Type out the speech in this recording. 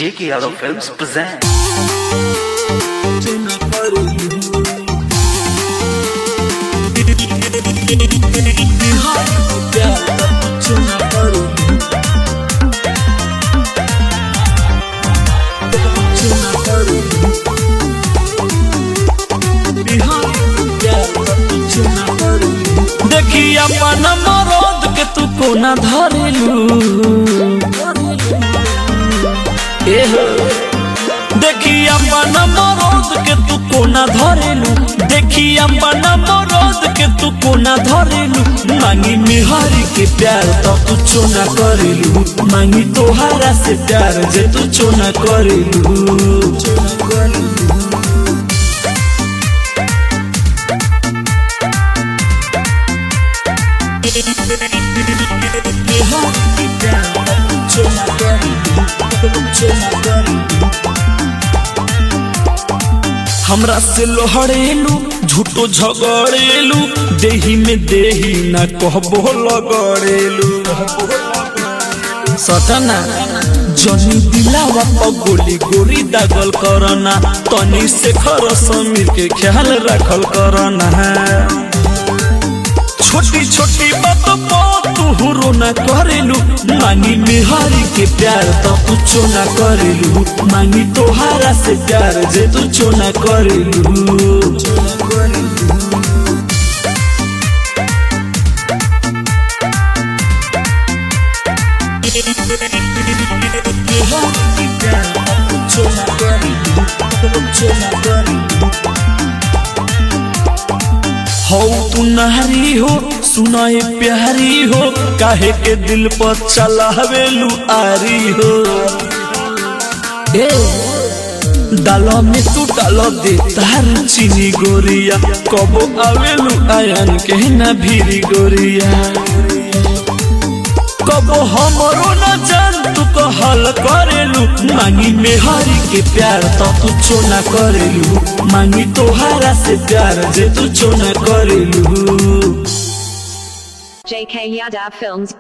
J.K. Yadav Films present. देखी अपन मरद के तू कोना धरेलू एहो देखी अपन मरद के तू कोना धरेलू देखी अपन मरद के तू कोना धरेलू मांगी मिहारी के प्यार तो तू चोना करेलू मांगी तोहारा से प्यार जे तू चोना करेलू हमरा से लोहड़ेलू झूठो झगड़ेलू देही में देही ना कहबो लगड़ेलू सटना जनी दिलावा पर गोली गोरी दागल करना तनी से खर समीर के ख्याल रखल करना छोटी छोटी बात तू रोना करेलू मांगी बिहारी के प्यार तो तू चोना करेलू मांगी तोहारा से प्यार जे तू चोना करेलू हो तू नहरी हो सुनाए प्यारी हो काहे के दिल पर चलावेलू आरी हो ए डालो में तू डालो दे तार चीनी गोरिया कबो आवेलू आयन के ना भीरी गोरिया कबो हमरो न जान तू कहल करेलू मांगी मेहरी के प्यार तो तू चोना करेलू मांगी तोहारा से प्यार जे तू चोना करेलू JK Yadav Films